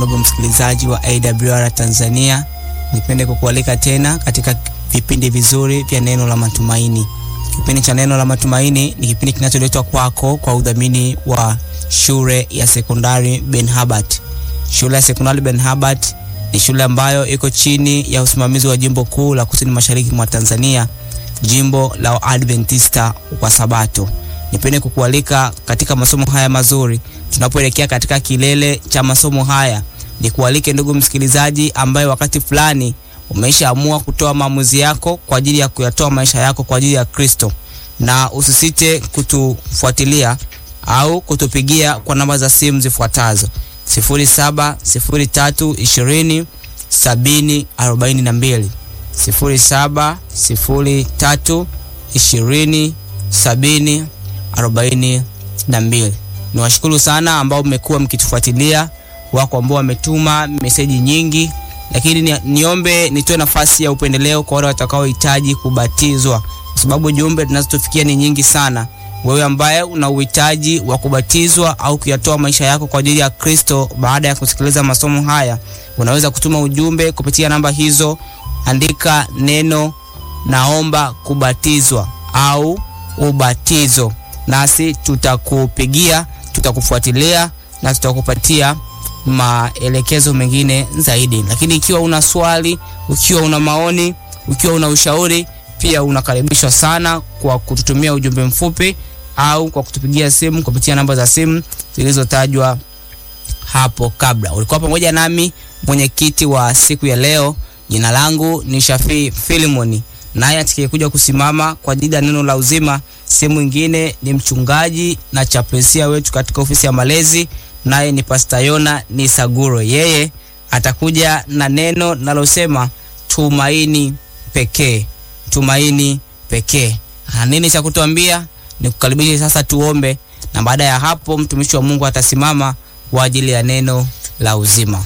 Ndugu msikilizaji wa AWR Tanzania, nipende kukualika tena katika vipindi vizuri vya neno la matumaini. Kipindi cha neno la matumaini ni kipindi kinacholetwa kwako kwa udhamini wa shule ya sekondari Ben Habart. Shule ya sekondari Ben Habart ni shule ambayo iko chini ya usimamizi wa jimbo kuu la kusini mashariki mwa Tanzania, jimbo la Adventista wa Sabato. Nipende kukualika katika masomo haya mazuri. Tunapoelekea katika kilele cha masomo haya, nikualike ndugu msikilizaji, ambaye wakati fulani umeshaamua kutoa maamuzi yako kwa ajili ya kuyatoa maisha yako kwa ajili ya Kristo, na usisite kutufuatilia au kutupigia kwa namba za simu zifuatazo: 07 03 20 70 42, 07 03 20 70 arobaini na mbili. Niwashukuru sana ambao mmekuwa mkitufuatilia, wako ambao wametuma meseji nyingi, lakini ni, niombe nitoe nafasi ya upendeleo kwa wale watakaohitaji kubatizwa, kwa sababu jumbe tunazotufikia ni nyingi sana. Wewe ambaye una uhitaji wa kubatizwa au kuyatoa maisha yako kwa ajili ya Kristo baada ya kusikiliza masomo haya, unaweza kutuma ujumbe kupitia namba hizo. Andika neno naomba kubatizwa au ubatizo nasi tutakupigia, tutakufuatilia na tutakupatia maelekezo mengine zaidi. Lakini ikiwa una swali, ukiwa una maoni, ukiwa una ushauri, pia unakaribishwa sana kwa kututumia ujumbe mfupi au kwa kutupigia simu kupitia namba za simu zilizotajwa hapo kabla. Ulikuwa pamoja nami mwenyekiti wa siku ya leo. Jina langu ni Shafii Filimoni, naye atakayekuja kusimama kwa ajili ya neno la uzima sehemu mwingine ni mchungaji na chaplasia wetu katika ofisi ya malezi, naye ni Pasta Yona ni Saguro. Yeye atakuja na neno nalosema tumaini pekee, tumaini pekee. Nini cha kutuambia? Ni kukaribisha sasa, tuombe, na baada ya hapo mtumishi wa Mungu atasimama kwa ajili ya neno la uzima.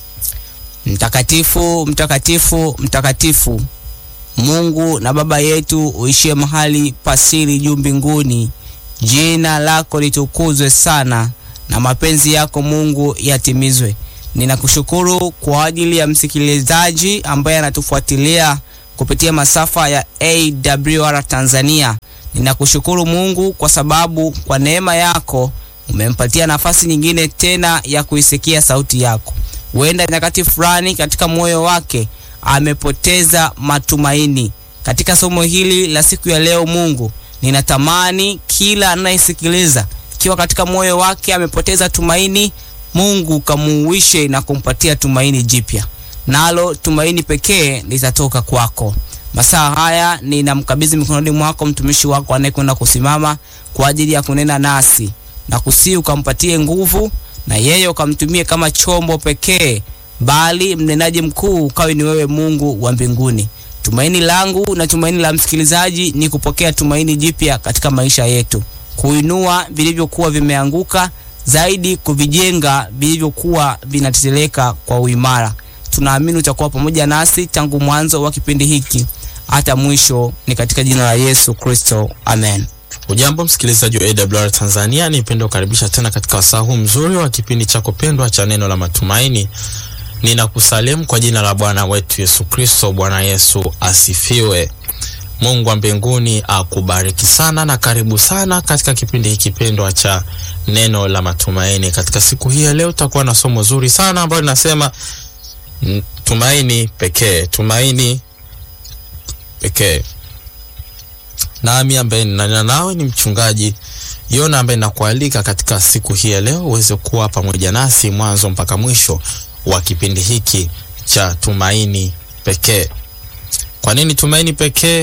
Mtakatifu, mtakatifu, mtakatifu Mungu na Baba yetu uishie mahali pasiri juu mbinguni, jina lako litukuzwe sana na mapenzi yako Mungu yatimizwe. Ninakushukuru kwa ajili ya msikilizaji ambaye anatufuatilia kupitia masafa ya AWR Tanzania. Ninakushukuru Mungu kwa sababu kwa neema yako umempatia nafasi nyingine tena ya kuisikia sauti yako. Huenda nyakati fulani katika moyo wake amepoteza matumaini. Katika somo hili la siku ya leo, Mungu, ninatamani kila anayesikiliza ikiwa katika moyo wake amepoteza tumaini, Mungu kamuuishe na kumpatia tumaini jipya, nalo tumaini pekee litatoka kwako. Masaa haya ninamkabidhi mikononi mwako mtumishi wako anayekwenda kusimama kwa ajili ya kunena nasi, na kusii ukampatie nguvu, na yeye ukamtumie kama chombo pekee bali mnenaji mkuu ukawe ni wewe Mungu wa mbinguni. Tumaini langu na tumaini la msikilizaji ni kupokea tumaini jipya katika maisha yetu, kuinua vilivyokuwa vimeanguka, zaidi kuvijenga vilivyokuwa vinateteleka kwa uimara. Tunaamini utakuwa pamoja nasi tangu mwanzo wa kipindi hiki hata mwisho, ni katika jina la Yesu Kristo, amen. Ujambo msikilizaji wa AWR Tanzania, nipende kukaribisha tena katika wasaa huu mzuri wa kipindi chako pendwa cha neno la matumaini. Ninakusalimu kwa jina la Bwana wetu Yesu Kristo. Bwana Yesu asifiwe. Mungu wa mbinguni akubariki sana na karibu sana katika kipindi hiki pendwa cha neno la matumaini. Katika siku hii ya leo tutakuwa na somo zuri sana ambalo linasema tumaini pekee, tumaini pekee. Nami ambaye ninanena nawe ni mchungaji Yona ambaye nakualika katika siku hii ya leo uweze kuwa pamoja nasi mwanzo mpaka mwisho wa kipindi hiki cha tumaini pekee. Kwa nini tumaini pekee?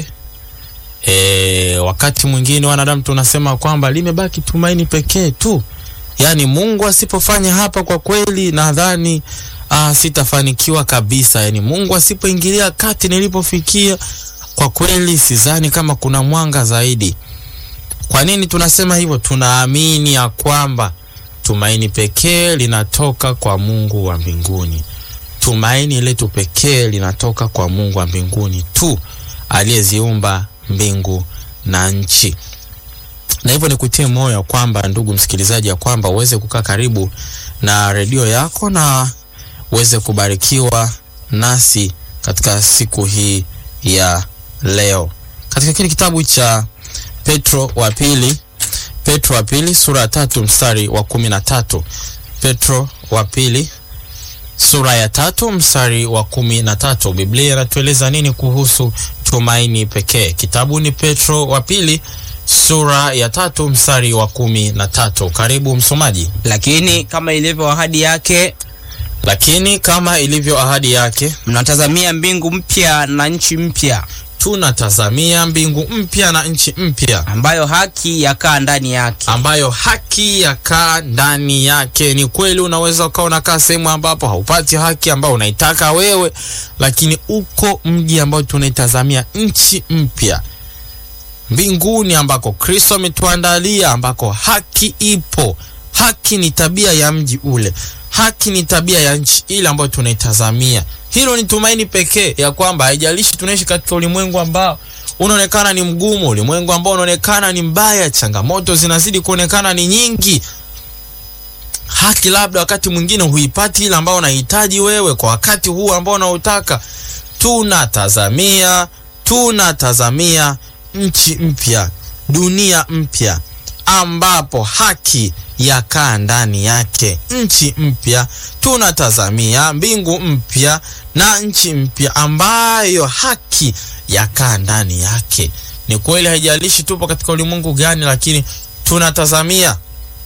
E, wakati mwingine wanadamu tunasema kwamba limebaki tumaini pekee tu, yaani Mungu asipofanya hapa, kwa kweli nadhani ah, sitafanikiwa kabisa. Yaani Mungu asipoingilia kati nilipofikia, kwa kweli sidhani kama kuna mwanga zaidi. Kwa nini tunasema hivyo? Tunaamini ya kwamba tumaini pekee linatoka kwa Mungu wa mbinguni. Tumaini letu pekee linatoka kwa Mungu wa mbinguni tu aliyeziumba mbingu na nchi. Na hivyo nikutie moyo kwamba, ndugu msikilizaji, ya kwamba uweze kukaa karibu na redio yako na uweze kubarikiwa nasi katika siku hii ya leo katika kile kitabu cha Petro wa pili Petro wa pili sura ya tatu mstari wa kumi na tatu Petro wa pili sura ya tatu mstari wa kumi na tatu Biblia inatueleza nini kuhusu tumaini pekee? Kitabu ni Petro wa pili sura ya tatu mstari wa kumi na tatu. Karibu msomaji. Lakini kama ilivyo ahadi yake, Lakini kama ilivyo ahadi yake, mnatazamia mbingu mpya na nchi mpya, tunatazamia mbingu mpya na nchi mpya ambayo haki yakaa ndani yake. ambayo haki yakaa ndani yake. Ni kweli, unaweza ukawa unakaa sehemu ambapo haupati haki ambayo unaitaka wewe, lakini uko mji ambao tunaitazamia nchi mpya mbinguni, ambako Kristo ametuandalia, ambako haki ipo. Haki ni tabia ya mji ule, haki ni tabia ya nchi ile ambayo tunaitazamia. Hilo ni tumaini pekee ya kwamba haijalishi tunaishi katika ulimwengu ambao unaonekana ni mgumu, ulimwengu ambao unaonekana ni mbaya, changamoto zinazidi kuonekana ni nyingi. Haki labda wakati mwingine huipati ile ambao unahitaji wewe kwa wakati huu ambao unautaka. Tunatazamia, tunatazamia nchi mpya, dunia mpya ambapo haki yakaa ndani yake, nchi mpya. Tunatazamia mbingu mpya na nchi mpya ambayo haki yakaa ndani yake. Ni kweli, haijalishi tupo katika ulimwengu gani, lakini tunatazamia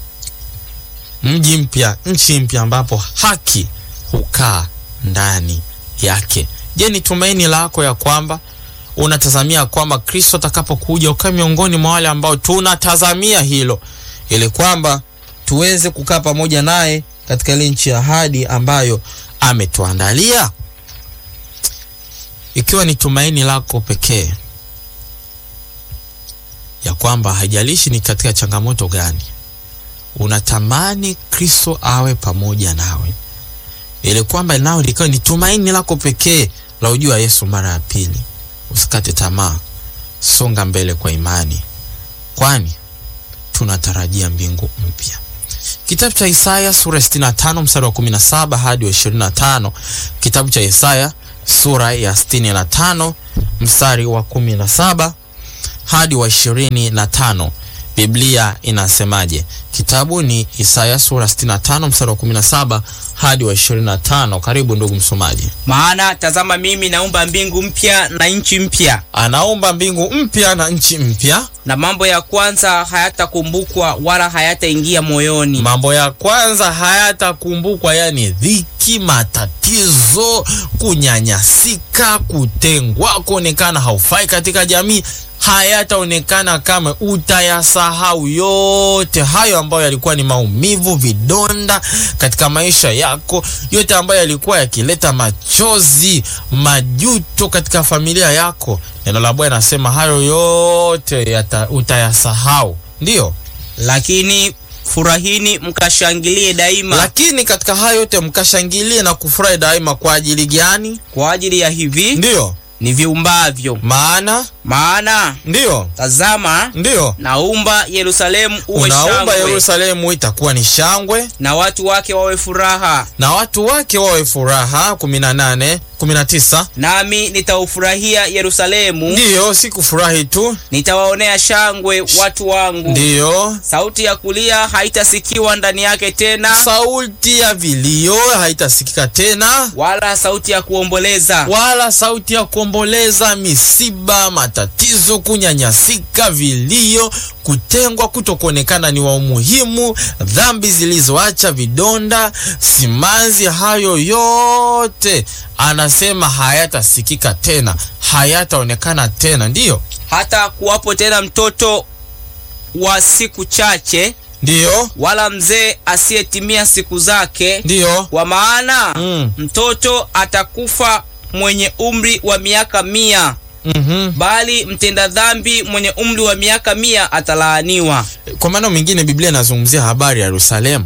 mji mpya, nchi mpya ambapo haki hukaa ndani yake. Je, ni tumaini lako ya kwamba unatazamia kwamba Kristo atakapokuja ukae miongoni mwa wale ambao tunatazamia hilo, ili kwamba tuweze kukaa pamoja naye katika ile nchi ya ahadi ambayo ametuandalia? Ikiwa ni tumaini lako pekee ya kwamba haijalishi ni katika changamoto gani, unatamani Kristo awe pamoja nawe, ili kwamba nao likawa ni tumaini lako pekee la ujua Yesu mara ya pili, usikate tamaa, songa mbele kwa imani, kwani tunatarajia mbingu mpya. Kitabu cha Isaya sura ya 65 mstari wa 17 hadi wa 25. Kitabu cha Isaya sura ya 65 mstari wa 17 hadi wa 25. Biblia inasemaje? Kitabu ni Isaya sura 65 mstari wa 17 hadi wa 25. Karibu ndugu msomaji. Maana tazama, mimi naumba mbingu mpya na nchi mpya, Anaumba mbingu mpya na nchi mpya, na mambo ya kwanza hayatakumbukwa wala hayataingia moyoni. mambo ya kwanza hayatakumbukwa, yani dhiki, matatizo, kunyanyasika, kutengwa, kuonekana haufai katika jamii hayataonekana kama, utayasahau yote hayo ambayo yalikuwa ni maumivu, vidonda katika maisha yako, yote ambayo yalikuwa yakileta machozi, majuto katika familia yako. Neno la Bwana nasema hayo yote yata, utayasahau. Ndiyo, Lakini furahini mkashangilie daima, lakini katika hayo yote mkashangilie na kufurahi daima. Kwa ajili gani? kwa ajili ya hivi Ndiyo, ni viumbavyo. maana Maana ndiyo, tazama, ndiyo naumba Yerusalemu uwe unaumba shangwe, Yerusalemu itakuwa ni shangwe na watu wake wawe furaha, na watu wake wawe furaha. 18 19. nami nitaufurahia Yerusalemu, Ndiyo, si kufurahi tu, nitawaonea shangwe watu wangu. ndiyo. Sauti ya kulia haitasikiwa ndani yake tena, Sauti ya vilio haitasikika tena, wala sauti ya kuomboleza. wala sauti ya kuomboleza, misiba, matatizo, kunyanyasika, vilio, kutengwa, kutokuonekana ni wa umuhimu, dhambi zilizoacha vidonda, simanzi, hayo yote anasema hayatasikika tena, hayataonekana tena. Ndiyo, hata kuwapo tena mtoto wa siku chache, ndiyo, wala mzee asiyetimia siku zake, ndiyo. kwa maana Mm. mtoto atakufa mwenye umri wa miaka mia, Mhm. bali mtenda dhambi mwenye umri wa miaka mia atalaaniwa. Kwa maana mengine Biblia inazungumzia habari ya Yerusalemu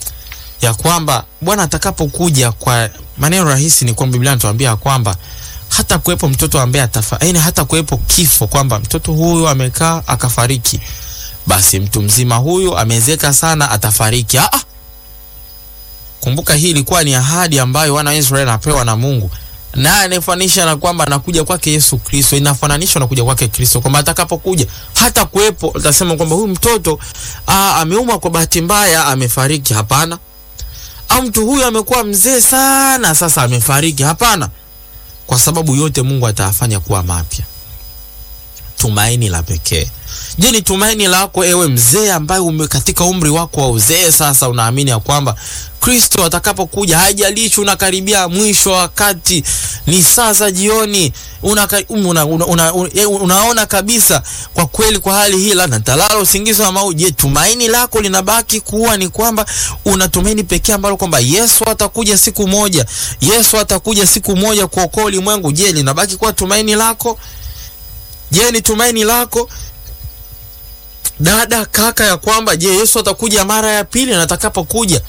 ya kwamba Bwana atakapokuja, kwa maneno rahisi ni kwamba Biblia inatuambia kwamba hata kuwepo mtoto ambaye atafa, yaani hata kuwepo kifo, kwamba mtoto huyu amekaa akafariki, basi mtu mzima huyu amezeeka sana atafariki. Ah, ah. Kumbuka hii ilikuwa ni ahadi ambayo wana wa Israeli anapewa na Mungu, naye anafanisha na kwamba anakuja kwake Yesu Kristo, inafananishwa na kuja kwake Kristo, kwamba atakapokuja hata kuwepo utasema kwamba huyu mtoto aa, ameumwa kwa bahati mbaya amefariki. Hapana. Au mtu huyu amekuwa mzee sana sasa amefariki. Hapana, kwa sababu yote Mungu atayafanya kuwa mapya. Tumaini la pekee. Je, ni tumaini lako ewe mzee ambaye ume katika umri wako wa uzee sasa unaamini ya kwamba Kristo atakapokuja, haijalishi unakaribia mwisho wa wakati, ni saa za jioni, una, una, una, una, una, unaona kabisa kwa kweli, kwa hali hii labda nitalala usingizi wa mauti. Je, tumaini lako linabaki kuwa ni kwamba una tumaini pekee ambalo kwamba Yesu atakuja siku moja, Yesu atakuja siku moja kuokoa ulimwengu? Je, linabaki kuwa tumaini lako? Je, ni tumaini lako dada, kaka, ya kwamba je, Yesu atakuja mara ya pili, na atakapokuja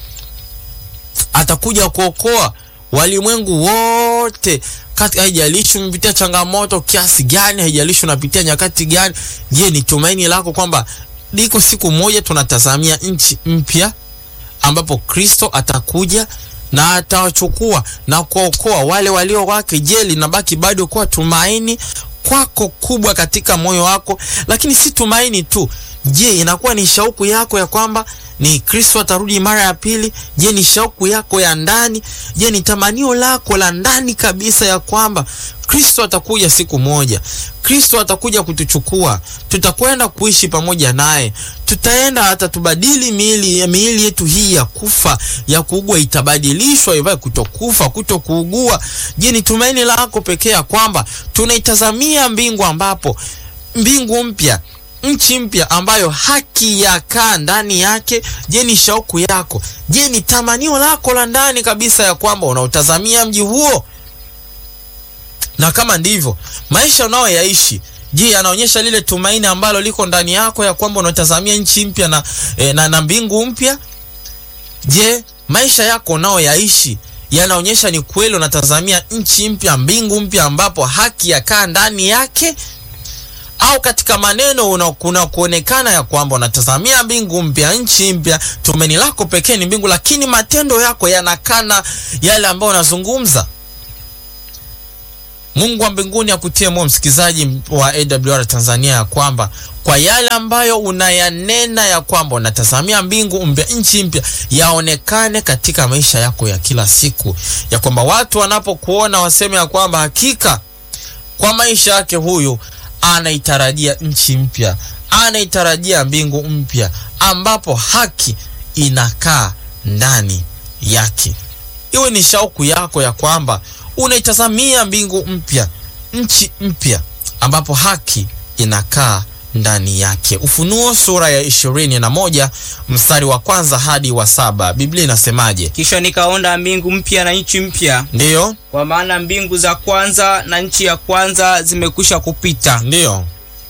atakuja kuokoa walimwengu wote kati, haijalishi umepitia changamoto kiasi gani, haijalishi unapitia nyakati gani. Je, ni tumaini lako kwamba liko siku moja tunatazamia nchi mpya ambapo Kristo atakuja na atawachukua na kuokoa wale walio wake? Je, linabaki bado kuwa tumaini kwako kubwa katika moyo wako? Lakini si tumaini tu, je, inakuwa ni shauku yako ya kwamba ni Kristo atarudi mara ya pili? Je, ni shauku yako ya ndani? Je, ni tamanio lako la ndani kabisa ya kwamba Kristo atakuja siku moja, Kristo atakuja kutuchukua, tutakwenda kuishi pamoja naye, tutaenda hata tubadili miili miili yetu hii ya kufa ya kuugua itabadilishwa ivae kutokufa, kutokuugua. Je, ni tumaini lako pekee ya kwamba tunaitazamia mbingu ambapo mbingu mpya nchi mpya ambayo haki yakaa ndani yake. Je, ni shauku yako? Je, ni tamanio lako la ndani kabisa ya kwamba unautazamia mji huo? Na kama ndivyo, maisha unayoyaishi, je, yanaonyesha lile tumaini ambalo liko ndani yako ya kwamba unaotazamia nchi mpya na, e, na, na mbingu mpya? Je, maisha yako unayoyaishi yanaonyesha ni kweli unatazamia nchi mpya, mbingu mpya ambapo haki yakaa ndani yake au katika maneno kuna kuonekana ya kwamba unatazamia mbingu mpya, nchi mpya, tumaini lako pekee ni mbingu, lakini matendo yako yanakana yale ambayo unazungumza. Mungu wa mbinguni akutie moyo msikilizaji wa AWR Tanzania, ya kwamba kwa yale ambayo unayanena ya kwamba unatazamia mbingu mpya, nchi mpya, yaonekane katika maisha yako ya kila siku, ya kwamba watu wanapokuona waseme ya kwamba hakika kwa maisha yake huyu anaitarajia nchi mpya, anaitarajia mbingu mpya ambapo haki inakaa ndani yake. Iwe ni shauku yako ya kwamba unaitazamia mbingu mpya, nchi mpya ambapo haki inakaa ndani yake. Ufunuo sura ya ishirini na moja mstari wa kwanza hadi wa saba Biblia inasemaje? Kisha nikaona mbingu mpya na nchi mpya, Ndiyo, kwa maana mbingu za kwanza na nchi ya kwanza zimekwisha kupita, ndiyo,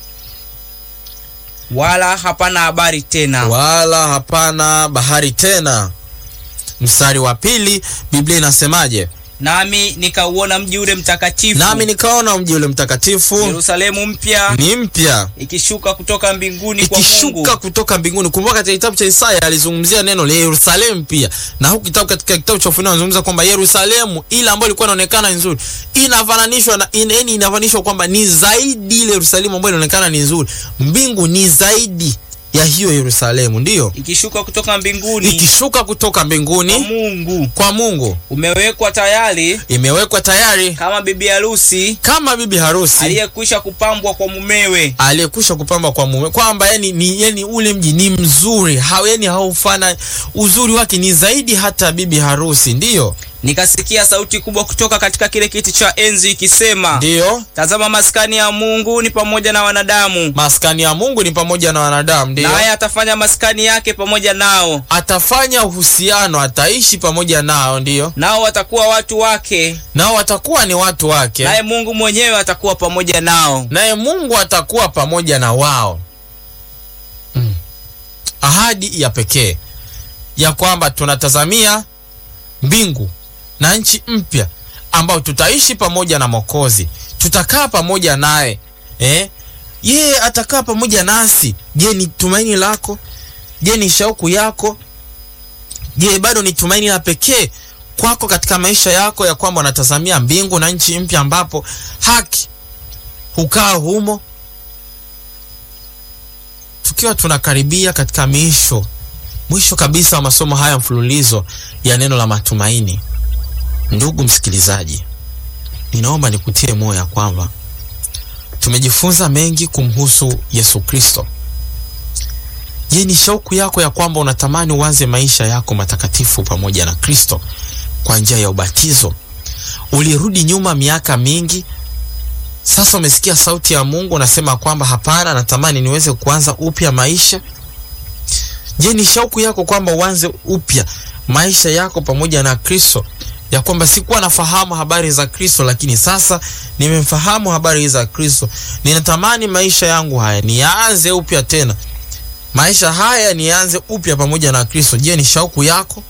wala hapana habari tena. wala hapana bahari tena. Mstari wa pili Biblia inasemaje? Nami nikauona mji ule mtakatifu, Nami nikaona mji ule mtakatifu Yerusalemu mpya ni mpya ikishuka kutoka mbinguni kwa ikishuka Mungu, kutoka mbinguni. Kumbuka katika kitabu cha Isaya alizungumzia neno la Yerusalemu pia, na huku kitabu katika kitabu cha Ufunuo anazungumza kwamba Yerusalemu ile ambayo ilikuwa inaonekana nzuri inafananishwa na in, yani inafananishwa kwamba ni zaidi ile Yerusalemu ambayo inaonekana ni nzuri, mbingu ni zaidi ya hiyo Yerusalemu, ndiyo ikishuka kutoka mbinguni ikishuka kutoka kwa mbinguni Mungu, kwa Mungu, umewekwa tayari imewekwa tayari kama bibi harusi kama bibi harusi aliyekwisha kupambwa kwa mumewe. aliyekwisha kupamba kwa mume, kwamba yani, ni, yani ule mji ni mzuri ha, yani haufana uzuri wake ni zaidi hata bibi harusi. Ndiyo, Nikasikia sauti kubwa kutoka katika kile kiti cha enzi ikisema, ndiyo, tazama, maskani ya Mungu ni pamoja na wanadamu, maskani ya Mungu ni pamoja na wanadamu. Ndiyo, naye atafanya maskani yake pamoja nao, atafanya uhusiano, ataishi pamoja nao. Ndiyo, nao watakuwa watu wake, nao watakuwa ni watu wake, naye Mungu mwenyewe atakuwa pamoja nao. naye Mungu atakuwa pamoja na wao. Mm. Ahadi ya pekee ya kwamba tunatazamia mbingu na nchi mpya ambao tutaishi pamoja na Mwokozi, tutakaa pamoja naye eh? Yeye atakaa pamoja nasi. Je, ni tumaini lako? Je, ni shauku yako? Je, bado ni tumaini la pekee kwako katika maisha yako ya kwamba unatazamia mbingu na nchi mpya ambapo haki hukaa humo? Tukiwa tunakaribia katika miisho mwisho kabisa wa masomo haya mfululizo ya neno la matumaini, ndugu msikilizaji, ninaomba nikutie moyo ya kwamba tumejifunza mengi kumhusu Yesu Kristo. Je, ni shauku yako ya kwamba unatamani uanze maisha yako matakatifu pamoja na Kristo kwa njia ya ubatizo? Ulirudi nyuma miaka mingi, sasa umesikia sauti ya Mungu unasema kwamba hapana, natamani niweze kuanza upya maisha. Je, ni shauku yako kwamba uanze upya maisha yako pamoja na Kristo, ya kwamba sikuwa nafahamu habari za Kristo, lakini sasa nimemfahamu habari za Kristo. Ninatamani maisha yangu haya nianze upya tena, maisha haya nianze upya pamoja na Kristo. Je, ni shauku yako?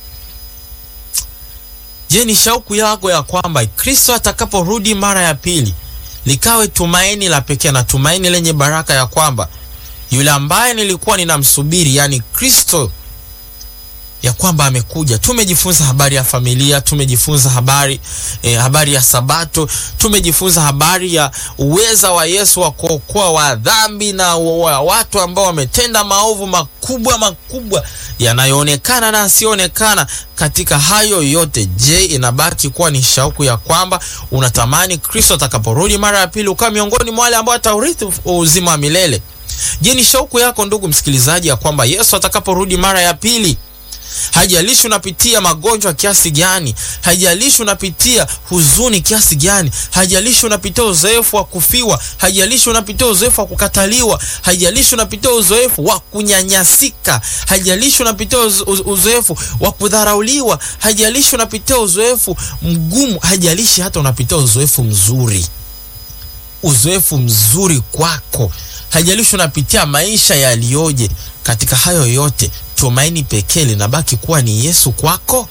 Je, ni shauku yako ya kwamba Kristo atakaporudi mara ya pili likawe tumaini la pekee na tumaini lenye baraka ya kwamba yule ambaye nilikuwa ninamsubiri, yani Kristo, ya kwamba amekuja. Tumejifunza habari ya familia, tumejifunza habari eh, habari ya Sabato, tumejifunza habari ya uweza wa Yesu wa kuokoa wa dhambi na wa watu ambao wametenda maovu makubwa makubwa yanayoonekana na asiyoonekana. Katika hayo yote, je, inabaki kuwa ni shauku ya kwamba unatamani Kristo atakaporudi mara ya pili ukawa miongoni mwa wale ambao ataurithi uzima wa milele? Je, ni shauku yako ndugu msikilizaji, ya kwamba Yesu atakaporudi mara ya pili Haijalishi unapitia magonjwa kiasi gani, haijalishi unapitia huzuni kiasi gani, haijalishi unapitia uzoefu wa kufiwa, haijalishi unapitia uzoefu wa kukataliwa, haijalishi unapitia uzoefu wa kunyanyasika, haijalishi unapitia uzoefu wa kudharauliwa, haijalishi unapitia uzoefu mgumu, haijalishi hata unapitia uzoefu mzuri, uzoefu mzuri kwako, haijalishi unapitia maisha yaliyoje. Katika hayo yote tumaini pekee linabaki kuwa ni Yesu kwako.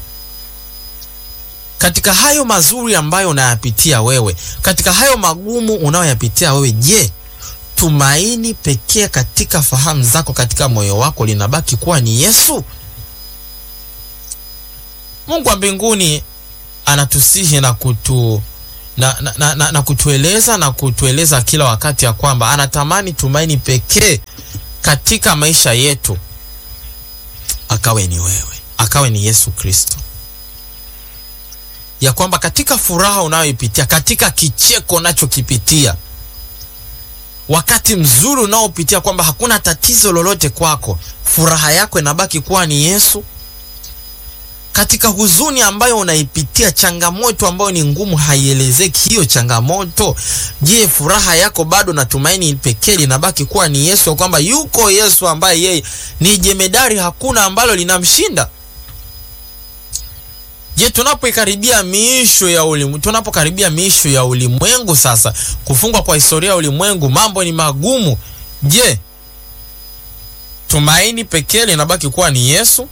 Katika hayo mazuri ambayo unayapitia wewe, katika hayo magumu unayoyapitia wewe, je, tumaini pekee katika fahamu zako, katika moyo wako linabaki kuwa ni Yesu? Mungu wa mbinguni anatusihi na kutu na, na, na, na, na kutueleza na kutueleza kila wakati ya kwamba anatamani tumaini pekee katika maisha yetu akawe ni wewe, akawe ni Yesu Kristo, ya kwamba katika furaha unayoipitia, katika kicheko unachokipitia, wakati mzuri unaopitia, kwamba hakuna tatizo lolote kwako, furaha yako inabaki kuwa ni Yesu. Katika huzuni ambayo unaipitia, changamoto ambayo ni ngumu, haielezeki hiyo changamoto, je, furaha yako bado na tumaini pekee linabaki kuwa ni Yesu, kwamba yuko Yesu ambaye yeye ni jemedari, hakuna ambalo linamshinda. Je, tunapoikaribia miisho ya ulimwengu, tunapokaribia miisho ya ulimwengu, sasa kufungwa kwa historia ya ulimwengu, mambo ni magumu. Je, tumaini pekee linabaki kuwa ni Yesu?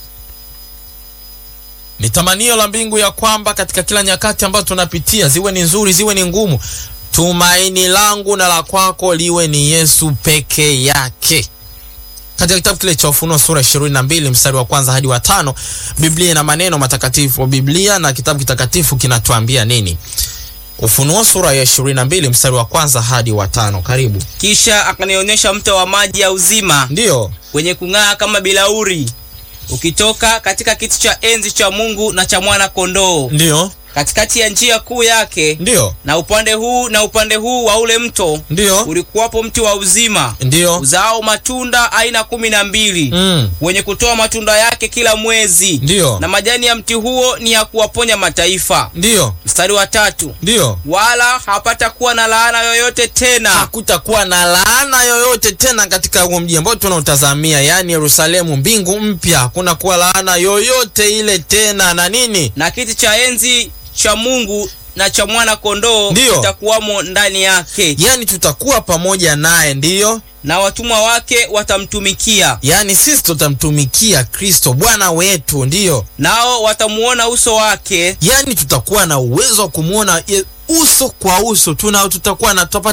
Ni tamanio la mbingu ya kwamba katika kila nyakati ambazo tunapitia, ziwe ni nzuri, ziwe ni ngumu, tumaini langu na la kwako liwe ni Yesu peke yake. Katika kitabu kile cha Ufunuo sura 22 mstari wa kwanza hadi wa tano, Biblia ina maneno matakatifu. Biblia na kitabu kitakatifu kinatuambia nini? Ufunuo sura ya 22 mstari wa kwanza hadi wa tano. Karibu. Kisha akanionyesha mto wa maji ya uzima Ndiyo, wenye kung'aa kama bilauri ukitoka katika kiti cha enzi cha Mungu na cha mwana kondoo ndiyo, katikati ya njia kuu yake, ndiyo, na upande huu na upande huu wa ule mto ndiyo, ulikuwapo mti wa uzima ndiyo. uzao matunda aina kumi na mbili Mm, wenye kutoa matunda yake kila mwezi, ndiyo, na majani ya mti huo ni ya kuwaponya mataifa. ndiyo, Mstari wa tatu, ndiyo. wala hapata kuwa na laana yoyote tena, Hakutakuwa na laana yoyote tena katika huo mji ambao tunautazamia, yaani Yerusalemu, mbingu mpya. Hakuna kuwa laana yoyote ile tena, na nini? na kiti cha enzi cha Mungu na cha mwana kondoo Ndiyo. kitakuwamo ndani yake, Yaani tutakuwa pamoja naye, ndiyo. na watumwa wake watamtumikia, Yaani sisi tutamtumikia Kristo Bwana wetu, ndiyo. nao watamuona uso wake, Yaani tutakuwa na uwezo wa kumwona ye- uso kwa uso, tuna tutakuwa na tutapata access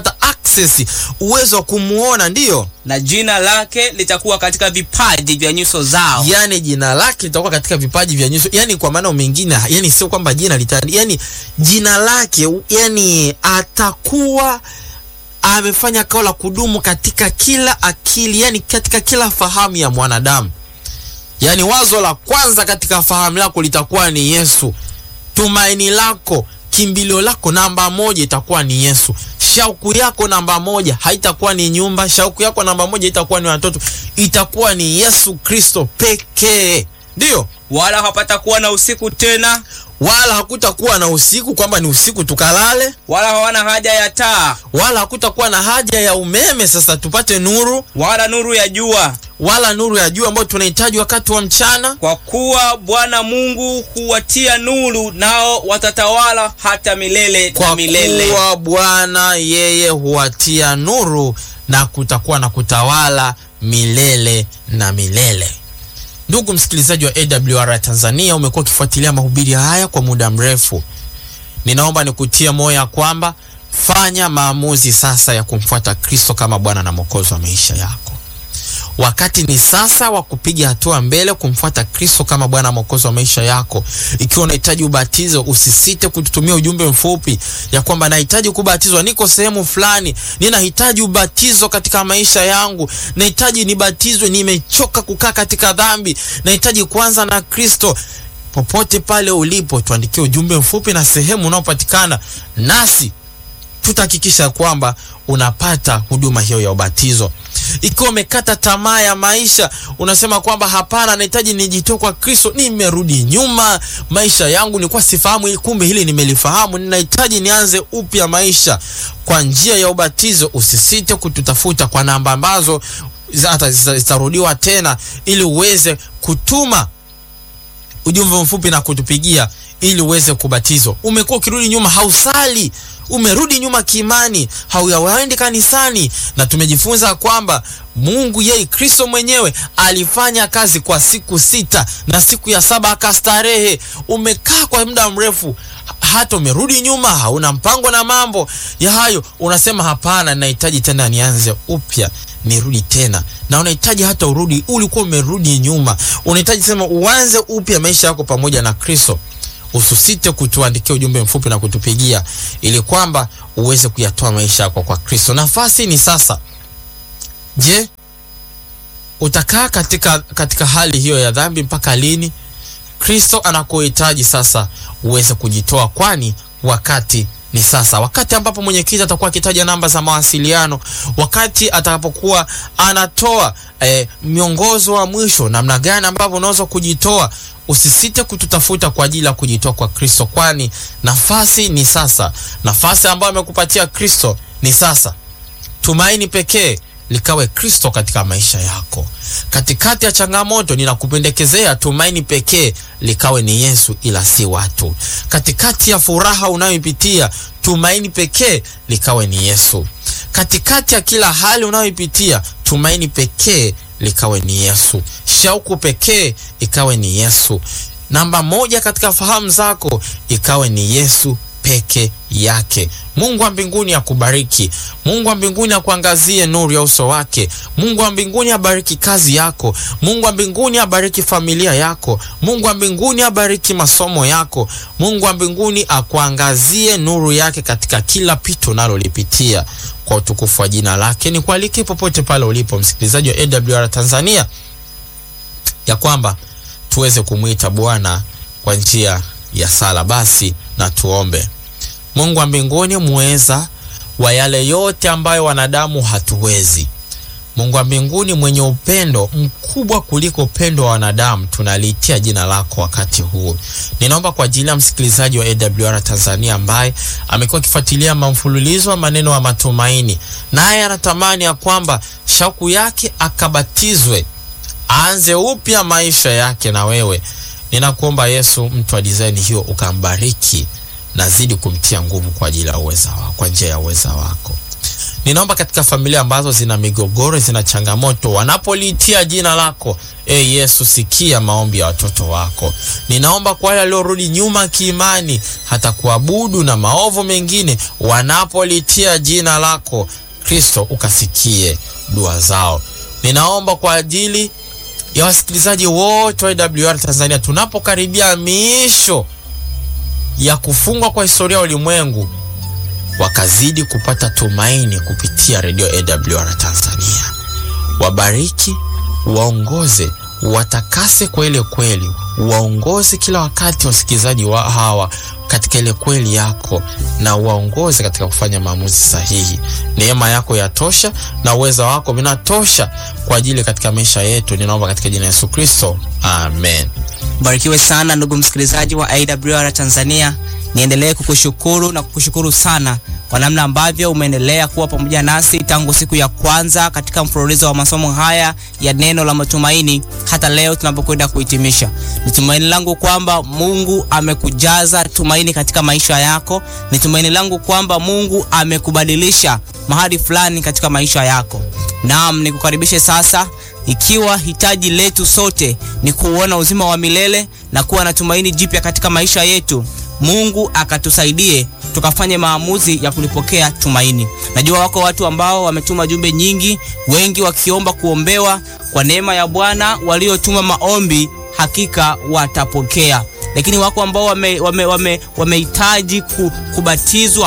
access, uwezo wa kumuona, ndiyo na jina lake litakuwa katika vipaji vya nyuso zao. yani jina lake litakuwa katika vipaji vya nyuso, yani kwa maana mengine, yani sio kwamba jina lita, yani jina lake, yani atakuwa amefanya kao la kudumu katika kila akili, yani katika kila fahamu ya mwanadamu. Yani wazo la kwanza katika fahamu lako litakuwa ni Yesu. Tumaini lako, kimbilio lako namba moja itakuwa ni Yesu. Shauku yako namba moja haitakuwa ni nyumba, shauku yako namba moja itakuwa ni watoto, itakuwa ni Yesu Kristo pekee. Ndiyo, Wala hapata kuwa na usiku tena, wala hakutakuwa na usiku kwamba ni usiku tukalale, wala hawana haja ya taa, wala hakutakuwa na haja ya umeme sasa tupate nuru, wala nuru ya jua, wala nuru ya jua ambayo tunahitaji wakati wa mchana. kwa kuwa Bwana Mungu huwatia nuru, nao watatawala hata milele na Kwa milele. kuwa Bwana yeye huwatia nuru na kutakuwa na kutawala milele na milele. Ndugu msikilizaji wa AWR Tanzania, umekuwa ukifuatilia mahubiri haya kwa muda mrefu. Ninaomba nikutie moyo ya kwamba fanya maamuzi sasa ya kumfuata Kristo kama Bwana na Mwokozi wa maisha yako. Wakati ni sasa wa kupiga hatua mbele kumfuata Kristo kama Bwana Mwokozi wa maisha yako. Ikiwa unahitaji ubatizo, usisite kututumia ujumbe mfupi ya kwamba nahitaji kubatizwa, niko sehemu fulani, ninahitaji ubatizo katika maisha yangu, nahitaji nibatizwe, nimechoka kukaa katika dhambi, nahitaji kuanza na Kristo. Popote pale ulipo, tuandikie ujumbe mfupi na sehemu unaopatikana nasi tutahakikisha kwamba unapata huduma hiyo ya ubatizo. Ikiwa umekata tamaa ya maisha, unasema kwamba hapana, nahitaji nijitoe kwa Kristo, nimerudi nyuma, maisha yangu nilikuwa sifahamu hili, kumbe hili nimelifahamu, ninahitaji nianze upya maisha kwa njia ya ubatizo. Usisite kututafuta kwa namba ambazo hata zitarudiwa tena, ili uweze kutuma ujumbe mfupi na kutupigia ili uweze kubatizwa. Umekuwa ukirudi nyuma, hausali, umerudi nyuma kiimani, hauyawaendi kanisani, na tumejifunza kwamba Mungu yeye Kristo mwenyewe alifanya kazi kwa siku sita na siku ya saba akastarehe. Umekaa kwa muda mrefu, hata umerudi nyuma, hauna mpango na mambo ya hayo, unasema hapana, nahitaji tena nianze upya nirudi tena na unahitaji hata urudi, ulikuwa umerudi nyuma, unahitaji sema uanze upya maisha yako pamoja na Kristo. Usisite kutuandikia ujumbe mfupi na kutupigia ili kwamba uweze kuyatoa maisha yako kwa Kristo. Nafasi ni sasa. Je, utakaa katika, katika hali hiyo ya dhambi mpaka lini? Kristo anakuhitaji sasa uweze kujitoa, kwani wakati ni sasa, wakati ambapo mwenyekiti atakuwa akitaja namba za mawasiliano, wakati atakapokuwa anatoa eh, miongozo wa mwisho namna gani ambavyo unaweza kujitoa. Usisite kututafuta kwa ajili ya kujitoa kwa Kristo, kwani nafasi ni sasa. Nafasi ambayo amekupatia Kristo ni sasa. Tumaini pekee likawe Kristo katika maisha yako. Katikati ya changamoto, ninakupendekezea tumaini pekee likawe ni Yesu, ila si watu. Katikati ya furaha unayoipitia, tumaini pekee likawe ni Yesu. Katikati ya kila hali unayoipitia, tumaini pekee likawe ni Yesu. Shauku pekee ikawe ni Yesu. Namba moja katika fahamu zako ikawe ni Yesu peke yake. Mungu wa mbinguni akubariki. Mungu wa mbinguni akuangazie nuru ya uso wake. Mungu wa mbinguni abariki kazi yako. Mungu wa mbinguni abariki familia yako. Mungu wa mbinguni abariki masomo yako. Mungu wa mbinguni akuangazie nuru yake katika kila pito unalolipitia kwa utukufu wa jina lake. Ni kualike popote pale ulipo msikilizaji wa AWR Tanzania ya kwamba tuweze kumwita Bwana kwa njia ya sala. Basi na tuombe. Mungu wa mbinguni muweza wa yale yote ambayo wanadamu hatuwezi. Mungu wa mbinguni mwenye upendo mkubwa kuliko upendo wa wanadamu, tunaliitia jina lako wakati huu. Ninaomba kwa ajili ya msikilizaji wa AWR Tanzania ambaye amekuwa akifuatilia mfululizo wa maneno ya matumaini, naye anatamani ya kwamba shauku yake akabatizwe, aanze upya maisha yake na wewe. Ninakuomba Yesu, mtu wa dizaini hiyo ukambariki nazidi kumtia nguvu kwa ajili ya uweza wako, kwa njia ya uweza wako. Ninaomba katika familia ambazo zina migogoro, zina changamoto, wanapoliitia jina lako e Yesu, sikia maombi ya watoto wako. Ninaomba kwa wale waliorudi nyuma kiimani, hata kuabudu na maovu mengine, wanapoliitia jina lako Kristo ukasikie dua zao. Ninaomba kwa ajili ya wasikilizaji wote wa AWR Tanzania, tunapokaribia miisho ya kufungwa kwa historia ya ulimwengu, wakazidi kupata tumaini kupitia redio AWR Tanzania. Wabariki, waongoze, watakase kwa ile kweli, waongoze kila wakati wasikilizaji wa hawa katika ile kweli yako, na waongoze katika kufanya maamuzi sahihi. Neema yako yatosha na uweza wako vinatosha kwa ajili katika maisha yetu. Ninaomba katika jina la Yesu Kristo, amen. Barikiwe sana ndugu msikilizaji wa AWR Tanzania. Niendelee kukushukuru na kukushukuru sana kwa namna ambavyo umeendelea kuwa pamoja nasi tangu siku ya kwanza katika mfululizo wa masomo haya ya neno la matumaini hata leo tunapokwenda kuhitimisha. Ni tumaini langu kwamba Mungu amekujaza tumaini katika maisha yako. Ni tumaini langu kwamba Mungu amekubadilisha mahali fulani katika maisha yako. Naam, nikukaribishe sasa ikiwa hitaji letu sote ni kuuona uzima wa milele na kuwa na tumaini jipya katika maisha yetu, Mungu akatusaidie tukafanye maamuzi ya kulipokea tumaini. Najua wako watu ambao wametuma jumbe nyingi, wengi wakiomba kuombewa kwa neema ya Bwana. Waliotuma maombi hakika watapokea, lakini wako ambao wamehitaji wame, wame, wame kubatizwa